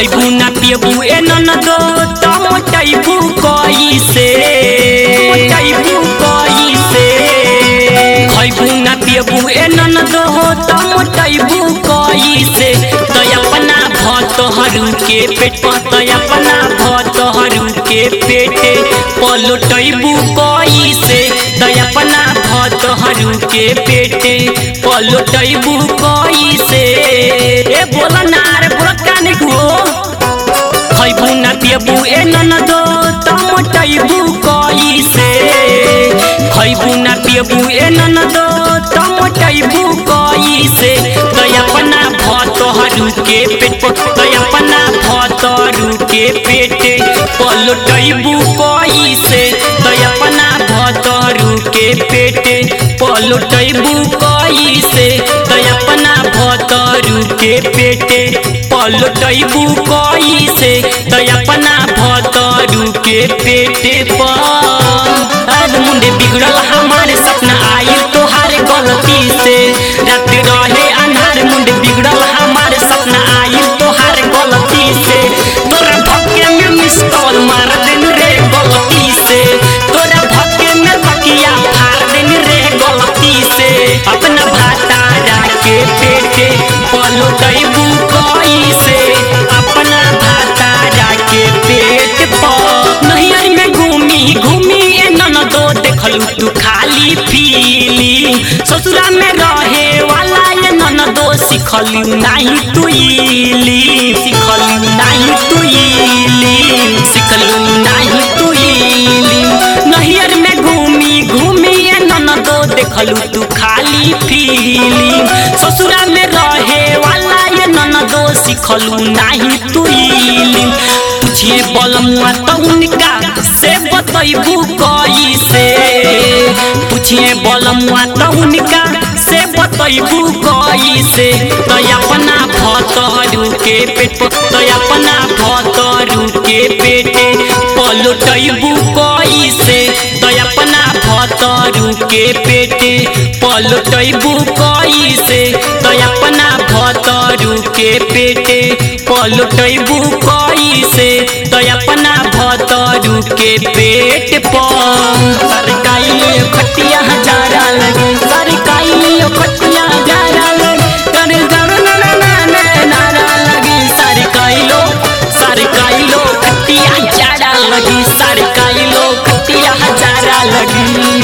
खैबू ना पियबू ए ननदो त मोटैबू कैसे मोटैबू कैसे खैबू ना पियबू ए ननदो त मोटैबू कैसे त अपना भतहरू के पेट पर त अपना भतहरू के पेटे पलटैबू कैसे त अपना भतहरू के पेटे पलटैबू कैसे ए बोला ना रे बोला काने को खैबू ना पियबू ए ननदो त मोटैबू कैसे खैबू ना पियबू ए ननदो त मोटैबू कैसे त अपना भतहरू के पेट पर त अपना भतहरू के पेट पलटैबू कैसे त अपना भतहरू के पेट पलटैबू कैसे त अपना भतरू के पेटे पलटैबू कैसे त अपना भतरू के पेटे पर मुंडे बिगड़ल हमारे सपना आई तोहारे गलती से रात रहे अन्हार मुंडे बिगड़ल हमारे सपना आई तोहारे गलती से तोरा भक्के में मिस कॉल मार देन रे गलती से तोरा भक्के में तकिया फाड़ देन रे गलती से अपना भातारा के पेटे पलटैबू कैसे अपना भातारा के पेट पर नैयर में घूमी घूमी ए ननदो देखलू तू खाली पीली ससुरा में रहे वाला ये ननदो सिखलू नहीं तू इली सिखलू नहीं तू इली सिखलू नहीं तू इली नैयर में घूमी घूमी ए ननदो देखलू तू खाली पीली ससुरा में रहे वाला ये ननदो सिखलू नहीं तू इली पूछिए बलमुआ तो उनका से बतैबू कैसे पूछिए बलमुआ तो उनका से बतैबू कैसे तो अपना भतरू के पेट पर तो अपना भतरू के पेटे पलटैबू कैसे तो अपना भतरू के पेटे पलटैबू कैसे तो अपना भतरू के पेटे पलटैबू कैसे तो अपना भतरू के पेट पर सरकाई खटिया हजारा लगे सरकाई खटिया हजारा लगे करे जरो ना ना ना ना नारा लगे सरकाई लो सरकाई लो खटिया हजारा लगी सरकाई लो खटिया हजारा लगी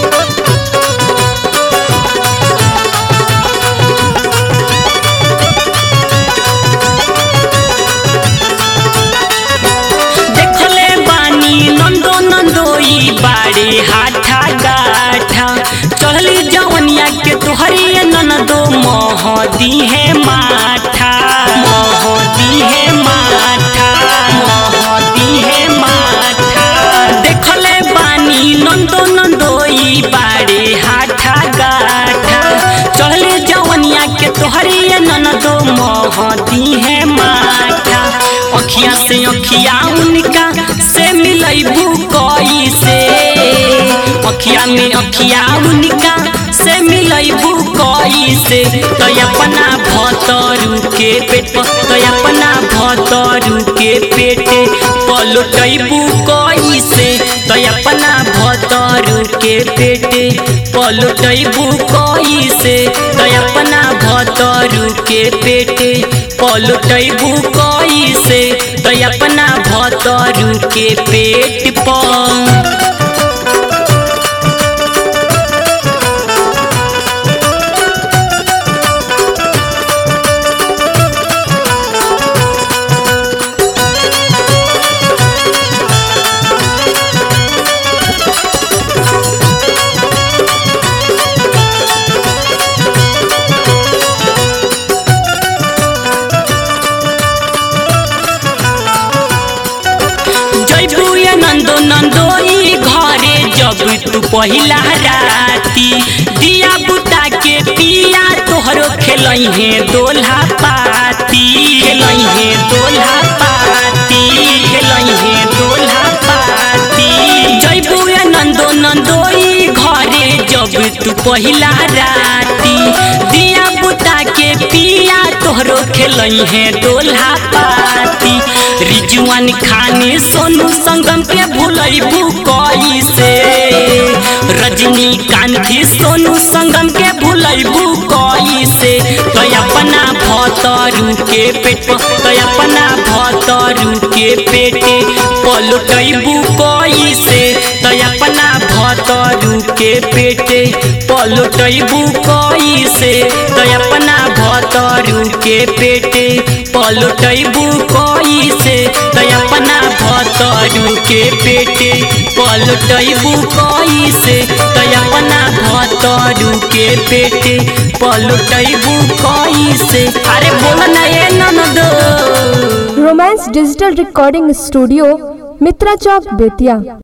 देखले बानी नंदो नंदोई बाड़े हाथा गाठा चढ़ली जवनिया के तुहरी ननदो मोहदी है माठा मोहदी है माठा मोहदी है माठा देखले बानी नंदो नंदोई बाड़े हाथा गाठा चढ़ले जवनिया के तुहरी ननदो मोहदी है माठा अखिया से अखिया उनका से मिलैबू कैसे अखिया में अखिया उनका से मिलैबू कैसे तो अपना भतरू के पेट पर तो अपना भतरू के पेटे पलटैबू कैसे तो अपना भतरू के पेटे पलटैबू कैसे तो अपना भतरू के पेटे पलटैबू कैसे तो अपना भतरू के पेट पर जैबू ये नंदो नंदोई घरे जब तू पहिला राती दिया बुता के पिया तोहरो खेलई है दोल्हा पाती खेलई है दोल्हा पाती खेलई है दोल्हा पाती जैबू ये नंदो नंदोई घरे जब तू पहिला राती दिया बुता के पिया तोहरो खेलई है डोला पाती रिजुआन खाने सोनू संगम के भूलैबू कई से रजनी कांति सोनू संगम के भूलैबू कई से तो अपना भतरू के पेट तो अपना भतरू के पेटे पलटैबू कई से तो अपना भतरू के पेटे पलटैबू कई से तो अपना भतरू के पेटे पलटैबू कई से तो अपना भतरू के पेटे पलटैबू कई से तो अपना भतरू के पेटे पलटैबू कई से अरे बोल ना ये ननदो romance digital recording studio Mitra Chowk Bettiah